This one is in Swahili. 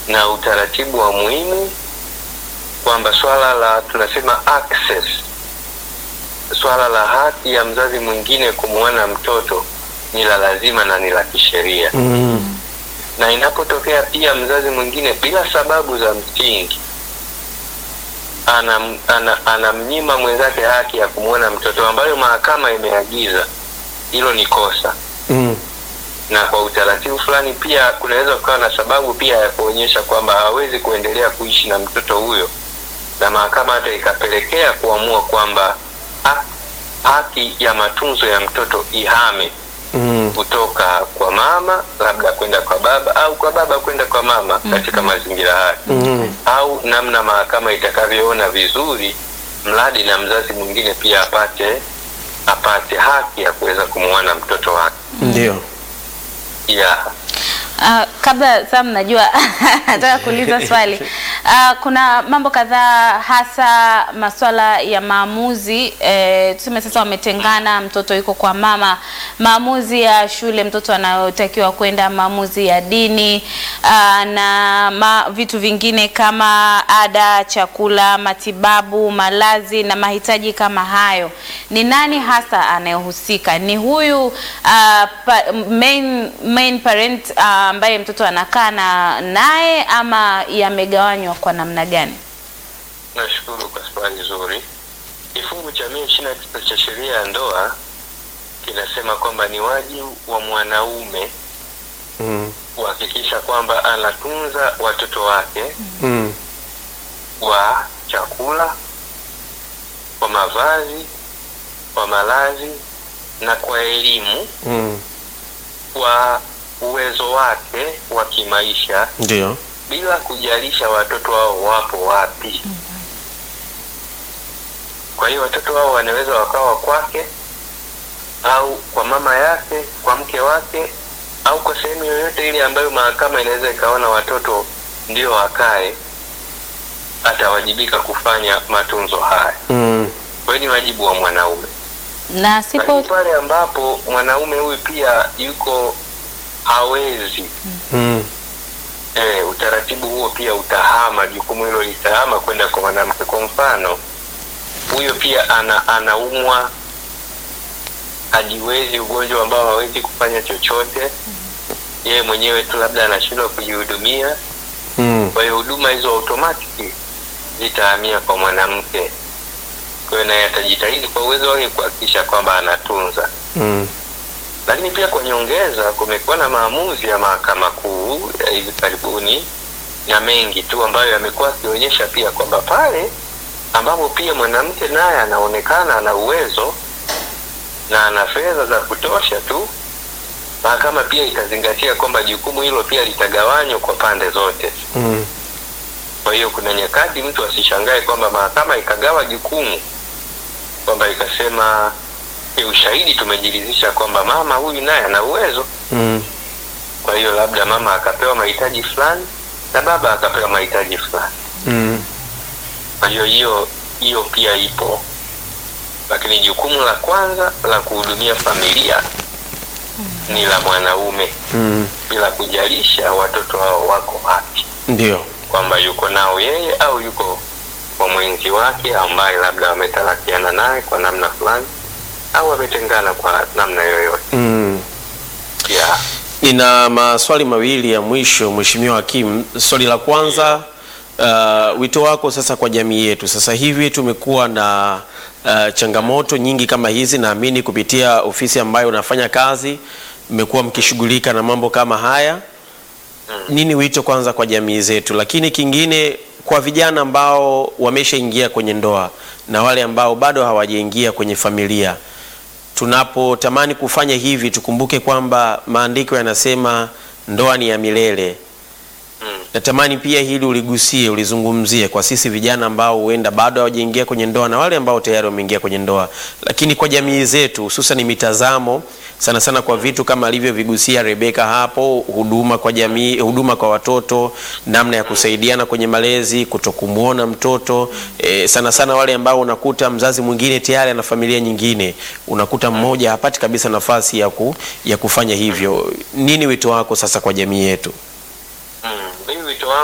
na utaratibu wa muhimu kwamba swala la tunasema access, swala la haki ya mzazi mwingine kumwona mtoto ni la lazima na ni la kisheria Mm. na inapotokea pia mzazi mwingine bila sababu za msingi anam- ana- anamnyima mwenzake haki ya kumwona mtoto ambayo mahakama imeagiza, hilo ni kosa, Mm. na kwa utaratibu fulani pia kunaweza kukawa na sababu pia ya kuonyesha kwamba hawezi kuendelea kuishi na mtoto huyo, na mahakama hata ikapelekea kuamua kwamba ha- haki ya matunzo ya mtoto ihame Mm. kutoka kwa mama labda kwenda kwa baba au kwa baba kwenda kwa mama katika mazingira haya Mm. au namna mahakama itakavyoona vizuri, mradi na mzazi mwingine pia apate apate haki ya kuweza kumwona mtoto wake. Ndio. Yeah. Ah, kabla Sam, najua nataka kuuliza swali. Ah, kuna mambo kadhaa hasa masuala ya maamuzi eh, tuseme sasa wametengana, mtoto yuko kwa mama, maamuzi ya shule mtoto anayotakiwa kwenda, maamuzi ya dini ah, na ma, vitu vingine kama ada, chakula, matibabu, malazi na mahitaji kama hayo. Ni nani hasa anayehusika? Ni huyu ah, pa, main, main parent ah, ambaye mtoto anakaa na naye ama yamegawanywa kwa namna gani? Nashukuru kwa swali zuri. Kifungu cha mia ishirini na tisa cha sheria ya ndoa kinasema kwamba ni wajibu wa mwanaume Mm. kuhakikisha kwamba anatunza watoto wake Mm. kwa chakula, kwa mavazi, kwa malazi na kwa elimu Mm. kwa uwezo wake wa kimaisha Ndio. bila kujalisha watoto wao wapo wapi. Kwa hiyo watoto wao wanaweza wakawa kwake au kwa mama yake, kwa mke wake au kwa sehemu yoyote ile ambayo mahakama inaweza ikaona watoto ndio wakae, atawajibika kufanya matunzo haya. Mm. Kwa hiyo ni wajibu wa mwanaume. Na sipo Lakini pale ambapo mwanaume huyu pia yuko hawezi Mm. E, utaratibu huo pia utahama, jukumu hilo litahama kwenda kwa mwanamke. Kwa mfano, huyo pia ana anaumwa, hajiwezi, ugonjwa ambao hawezi kufanya chochote, yeye mwenyewe tu labda anashindwa kujihudumia. Mm. Kwa hiyo huduma hizo automatic zitahamia kwa mwanamke. Kwa hiyo naye atajitahidi kwa uwezo wake kuhakikisha kwamba anatunza Mm. lakini pia kwa nyongeza, kumekuwa na maamuzi ya mahakama kuu ya hivi karibuni na mengi tu ambayo yamekuwa akionyesha pia kwamba pale ambapo pia mwanamke naye anaonekana ana uwezo na ana fedha za kutosha tu, mahakama pia itazingatia kwamba jukumu hilo pia litagawanywa kwa pande zote. Mm. Kwa hiyo kuna nyakati mtu asishangae kwamba mahakama ikagawa jukumu kwamba ikasema "E, ushahidi tumejiridhisha kwamba mama huyu naye ana uwezo, Mm. kwa hiyo labda mama akapewa mahitaji fulani na baba akapewa mahitaji fulani. Mm. Kwa hiyo hiyo hiyo pia ipo, lakini jukumu la kwanza la kuhudumia familia ni la mwanaume, Mm. bila kujalisha watoto hao wako wapi, Ndio. kwamba yuko nao yeye au yuko kwa mwenzi wake ambaye labda wametalakiana naye kwa namna fulani au wametengana kwa namna yoyote. Mm. Yeah. Nina maswali mawili ya mwisho, Mheshimiwa Hakimu. Swali la kwanza, uh, wito wako sasa kwa jamii yetu. Sasa hivi tumekuwa na uh, changamoto nyingi kama hizi, naamini kupitia ofisi ambayo unafanya kazi mmekuwa mkishughulika na mambo kama haya. Nini wito kwanza kwa jamii zetu, lakini kingine kwa vijana ambao wameshaingia kwenye ndoa na wale ambao bado hawajaingia kwenye familia tunapotamani kufanya hivi tukumbuke kwamba maandiko yanasema ndoa ni ya milele. Mm. Natamani pia hili uligusie, ulizungumzie kwa sisi vijana ambao huenda bado hawajaingia kwenye ndoa na wale ambao tayari wameingia kwenye ndoa, lakini kwa jamii zetu, hususan mitazamo sana sana kwa vitu kama alivyovigusia Rebeka hapo, huduma kwa jamii, huduma kwa watoto, namna ya kusaidiana kwenye malezi, kutokumwona mtoto e, sana sana wale ambao unakuta mzazi mwingine tayari ana familia nyingine, unakuta mmoja hapati kabisa nafasi ya, ku, ya kufanya hivyo. Nini wito wako sasa kwa jamii yetu?